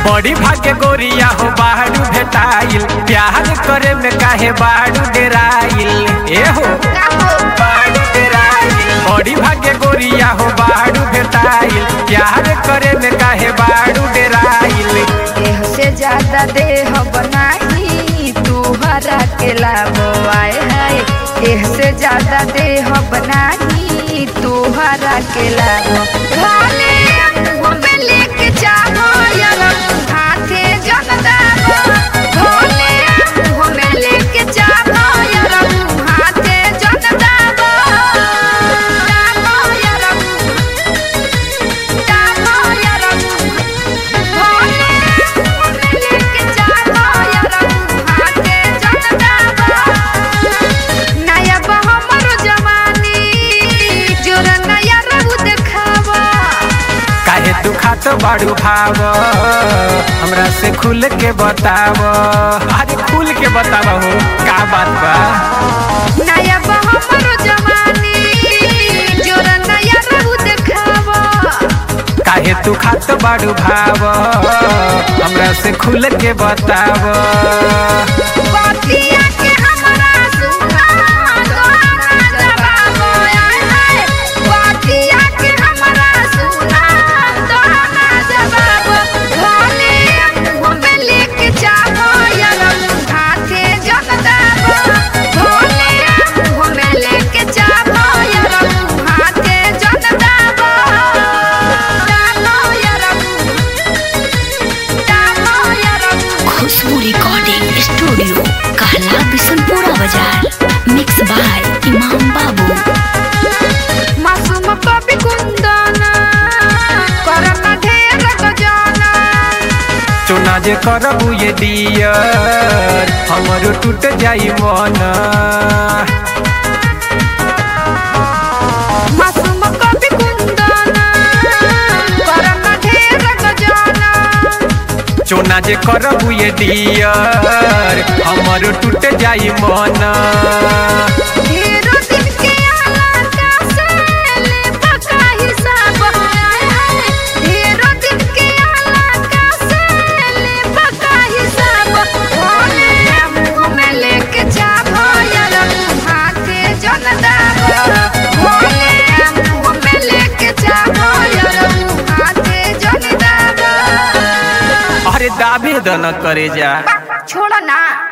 बड़ी भाग्य गोरिया हो बाड़ू भेटाइल प्यार करे में काहे बाड़ू डेराइल ए हो बाड़ू डेराइल बड़ी भाग्य गोरिया हो बाड़ू भेटाइल प्यार करे में काहे बाड़ू डेराइल देह से ज्यादा देह बनाही तू हरा के लाभो आए है देह से ज्यादा देह बनाही तू हरा के लाभो भले मुंह में लेके जाबो यार हाथे जन दाबो भले मुंह में लेके जाबो यार हाथे जन दाबो दाबो यार दाबो यार भले मुंह में लेके जाबो यार हाथे जन दाबो नया हमरो जवानी जोर नया रब देखावा काहे तू खात बाड़ू भाव हमरा से खुल के बताव अरे खुल के बताव हो का बात बा नया हमरो जवानी जोर नया रब देखावा काहे तू खात बाड़ू भाव हमरा से खुल के बताव बातिया के हमरा सुना दोना जवाब आए हाय बातिया के हमरा सुना दोना जवाब भले मुंह में लेके जाबो यार हाथे जन दाबो भले मुंह में लेके जाबो यार हाथे जन दाबो दाबो यार दाबो यार खुशबू रिकॉर्डिंग स्टूडियो कहला बिशनपुरा बाजार मिक्स बाय इमाम बाबू मासूम कवि कुंदना करम ढेर गजाना चुना जे करबू ये दियर हमरो टूट जाई मन मासूम कवि कुंदना करम ढेर गजाना चुना जे करबू ये दियर हमरो टूट जाई मन ढेरो दिन के आला से ले पका हिसाब आए हाय ढेरो दिन के आला से ले पका हिसाब भोले मुंह में लेके जाबो यार हाथे जन दाबो भोले मुंह में लेके जाबो यार हाथे जन दाबो अरे दाबे दन करे जा छोड़ ना